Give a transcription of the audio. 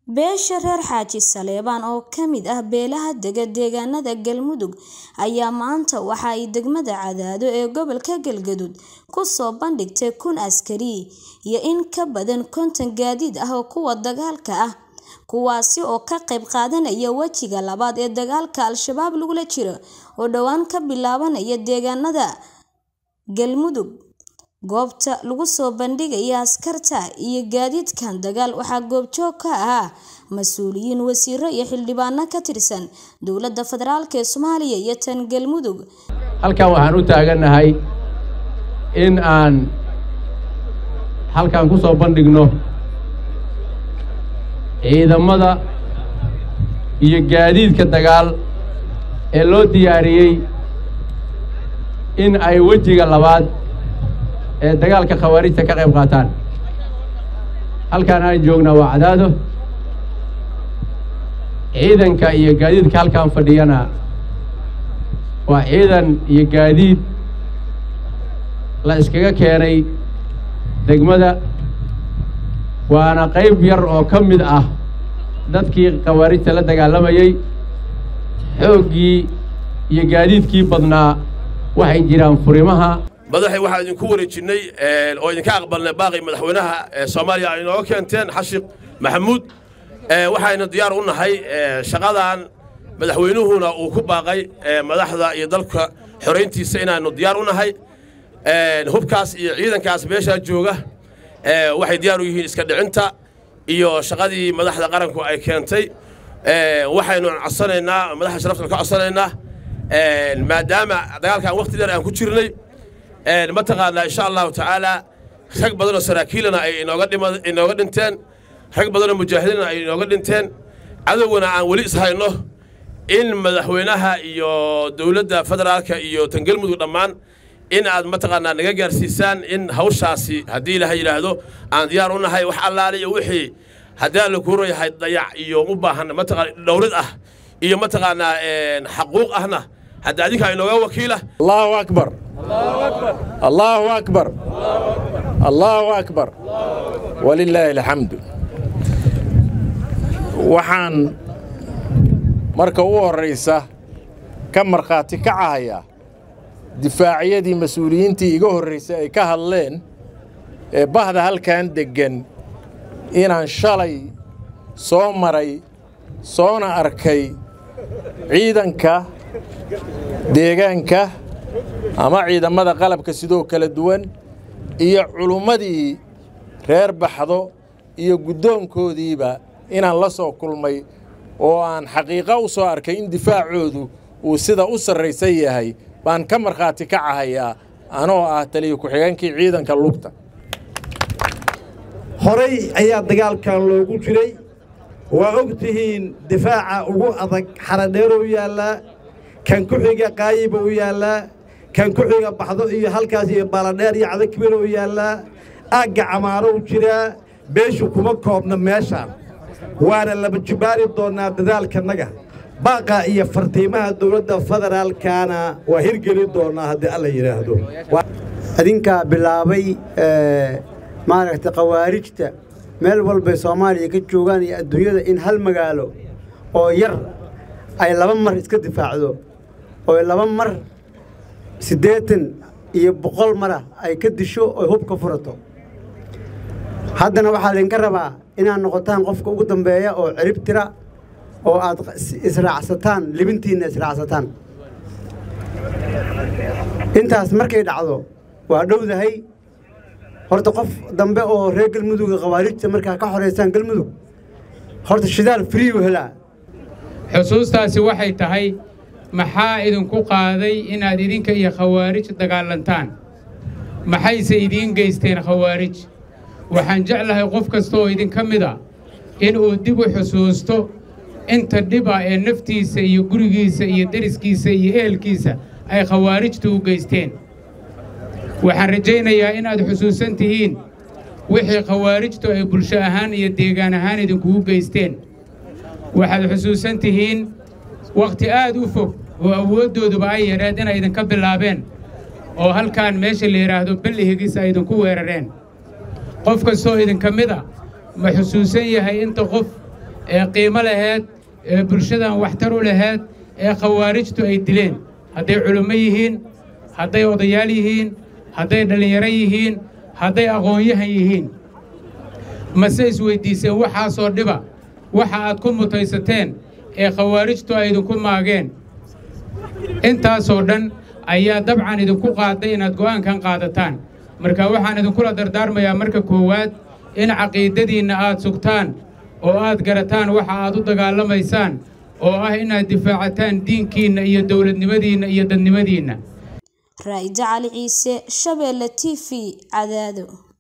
Beesha reer Xaaji Saleebaan oo ka mid ah beelaha dega deegaanada Galmudug ayaa maanta waxa ay degmada Cadaado ee gobolka Galgaduud ku soo bandhigtay kun askari iyo in ka badan konton gaadiid ah oo kuwa dagaalka ah, kuwaasi oo ka qayb qaadanaya wejiga labaad ee dagaalka Al-shabaab lagula jiro oo dhowaan ka bilaabanaya deegaanada Galmudug. Goobta lagu soo bandhigaya askarta iyo gaadiidkan dagaal waxaa goobjoog ka ahaa mas'uuliyiin, wasiirro iyo xildhibaano ka tirsan dowladda federaalk ee Soomaaliya iyo tan Galmudug. halkan waxaan u taaganahay in aan halkan ku soo bandhigno ciidamada iyo gaadiidka dagaal ee loo diyaariyey in ay wejiga labaad ee dagaalka khawaarijta ka qayb qaataan halkaan aan joognaa waa cadaado ciidanka iyo gaadiidka halkaan fadhiyana waa ciidan iyo gaadiid la iskaga keenay degmada waana qayb yar oo ka mid ah dadkii khawaarijta la dagaalamayey xooggii iyo gaadiidkii badnaa waxay jiraan furimaha madaxay waxaan idinku wareejinnay oo idinka aqbalnay baaqi madaxweynaha soomaaliya ay inooga keenteen xashiq maxamuud waxaynu diyaar u nahay shaqadan madaxweynuhuna uu ku baaqay madaxda iyo dalka xorayntiisa inaannu diyaar u nahay hubkaas iyo ciidankaas meeshaa jooga waxay diyaar u yihiin iska dhicinta iyo shaqadii madaxda qaranku ay keentay waxaynu codsanaynaa madaxda sharafta ka codsanaynaa maadaama dagaalkan waqti dheer aan ku jirnay mataqaanaa insha allahu tacaala rag badanoo saraakiilana ay inooga dhinteen rag badanoo mujaahidiinna ay inooga dhinteen cadowgana aan weli ishayno in madaxweynaha iyo dowladda federaalka iyo tan galmudug dhammaan in aad mataqaanaa naga gaarsiisaan in hawshaasi haddii ilaha yidhaahdo aan diyaar u nahay wax allaale iyo wixii haddii aan la kuuro yahay dayac iyo u baahan mataqaana dhowrid ah iyo mataqaanaa xaquuq ahna hadda adinkaa inooga wakiila allahu akbar allahu akbar allahu akbar walilaahi alxamdu waxaan marka u horraysa ka markhaati kacahayaa difaacyadii mas-uuliyiintii iga horraysay ay ka hadleen ee bahda halkan deggan inaan shalay soo maray soona arkay ciidanka deegaanka ama ciidammada qalabka sidoo kala duwan iyo culummadii reer baxdo iyo guddoonkoodiiba inaan la soo kulmay oo aan xaqiiqo u soo arkay in difaacoodu uu sida u sarraysan yahay baan ka markhaati kacahayaa anoo ah taliya ku-xigeenkii ciidanka lugta horay ayaa dagaalkan loogu jiray waa og tihiin difaaca ugu adag xaradheerou yaallaa kan ku xiga qaayiba u yaallaa kan ku xiga baxdo iyo halkaas iyo baaladheer iyo cadakibir u yaallaa aagga camaarow jiraa beeshu kuma koobna meeshaan waana laba jibaari doonnaa dadaalkannaga baaqa iyo fartiimaha dowladda federaalkana waa hirgeli doonnaa haddii alla yidhaahdo adinkaa bilaabay maaragtay khawaarijta meel walbay soomaaliya ka joogaan iyo adduunyada in hal magaalo oo yar ay laba mar iska difaacdo oo laba mar siddeetan iyo boqol marah ay ka disho oy hub ka furato haddana waxaa laydinka rabaa inaad noqotaan qofka ugu dambeeya oo cirib tira oo aad israacsataan libintiinna israacsataan intaas markay dhacdo waa dhowdahay horta qof dambe oo reer galmuduga khawaarijta markaa ka xoraysaan galmudug horta shidaal friiu helaa xusuustaasi waxay tahay maxaa idinku qaaday inaad idinka iyo khawaarij dagaalantaan maxayse idiin geysteen khawaarij waxaan jeclahay qof kasta oo idinka mid a inuu dib u xusuusto inta dhiba ee naftiisa iyo gurigiisa iyo deriskiisa iyo ehelkiisa ay khawaarijtu u geysteen waxaan rajaynayaa inaad xusuusan tihiin wixii khawaarijtu ay bulsho ahaan iyo deegaan ahaan idinkugu geysteen waxaad xusuusan tihiin wakhti aad u fog oo awooddooduba ay yadheed inay idinka bilaabeen oo halkaan meesha la yidhaahdo ballihigis ay idinku weerareen qof kastoo idinka mid a ma xusuusan yahay inta qof ee qiimo laheed ee bulshadan waxtar u laheed ee khawaarijtu ay dileen hadday culummo yihiin hadday odayaal yihiin hadday dhallinyaro yihiin hadday aqoon-yahan yihiin mase isweyddiiseen waxaasoo dhiba waxa aad ku mutaysateen ee khawaarijtu ay idinku maageen intaasoo dhan ayaa dabcan idinku qaaday inaad go'aankan qaadataan marka waxaan idinkula dardaarmayaa marka koowaad in caqiidadiinna aad sugtaan oo aad garataan waxa aad u dagaalamaysaan oo ah inaad difaacataan diinkiinna iyo dowladnimadiinna iyo dadnimadiinna raa'ida cali ciise shabeelle t v cadaado